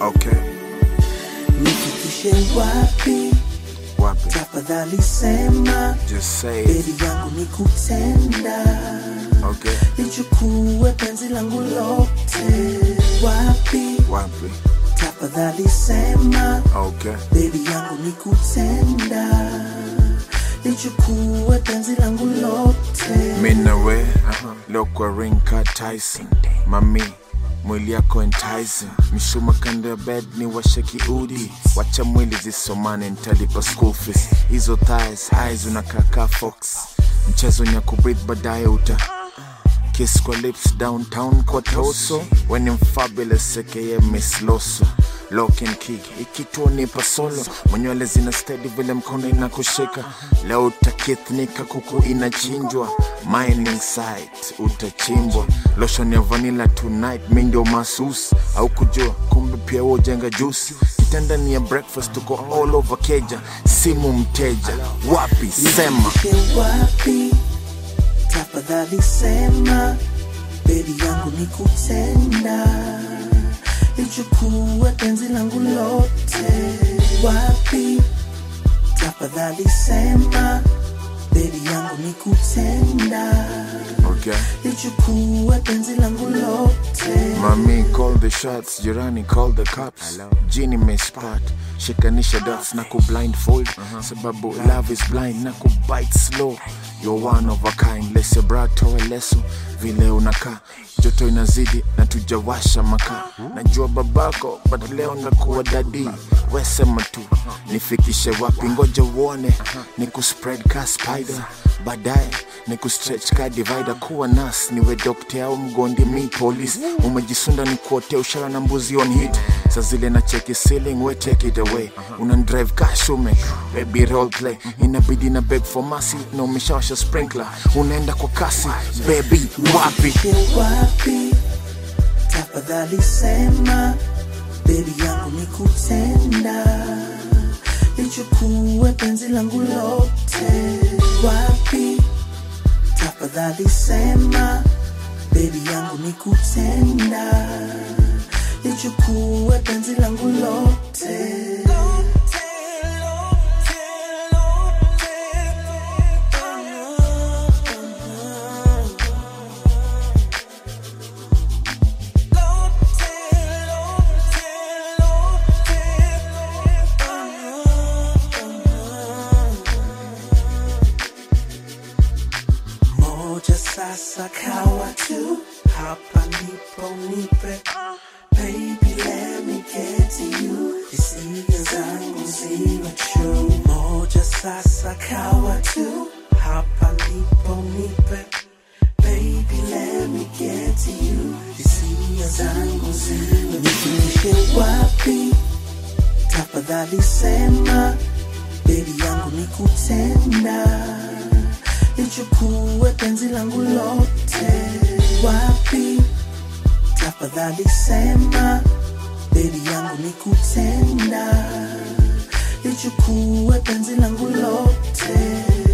Okay, nifikishe wapi wapi? tafadhali sema Just say it. bebi yangu ni kutenda Okay, lichukue penzi langu lote wapi wapi? tafadhali sema Okay, bebi yangu ni kutenda lichukue penzi langu lote mimi na we leo kwa ring ka Tyson, mami mwili yako enticing, mishuma kando ya bed ni washe kiudi, wacha mwili zisomane, nitalipa school fees. Hizo thighs eyes unakaa ka fox, mchezo ni ya kubreathe, baadaye uta kiss kwa lips downtown kwa toso when I'm fabulous aka Miss Loso lock and key ikituo nipa solo mwenywele zina steady vile mkono inakushika leo utakithnika kuku inachinjwa mining site utachimbwa lotion ya vanilla tonight mi ndio masus au kujua kumbe pia wewe ujenga juice kitanda ni ya breakfast tuko all over keja simu mteja wapi sema Nifikishe wapi tafadhali sema bebi yangu ni kutenda lichukue penzi langu lote wapi tafadhali sema bebi yangu ni kutenda okay lichukue penzi langu lote Mami call the shots, jirani call the cops. Jini mespat, shikanisha dots na ku blindfold sababu love is blind na ku bite slow. You're one of a kind, lese brato leso vile unakaa joto inazidi na tujawasha makaa. Najua babako but leo ndakuwa dadi, wesema tu nifikishe wapi, ngoja uone ni ku spread ka spider baadaye ni kustretch ka divider kuwa nas niwe dokte au mgondi mi police umejisunda ni kuotea ushara na mbuzi on hit sa zile na cheki ceiling we take it away una drive ka shume baby role play inabidi na beg for mercy na umeshawasha sprinkler unaenda kwa kasi baby wapi Nifikishe wapi tafadhali sema bebi yangu ni kutenda lichukue penzi langu lote wapi tafadhali sema bebi yangu ni kutenda lichukue penzi langu lote moja sasa kawa tu hapa ndipo nipe baby let me get to you hisia zangu ziwe true moja sasa kawa tu hapa ndipo nipe baby let me get to you hisia zangu ziwe nifikishe wapi tafadhali sema bebi yangu ni kutenda lichukue penzi langu lote wapi tafadhali sema bebi yangu ni kutenda lichukue penzi langu lote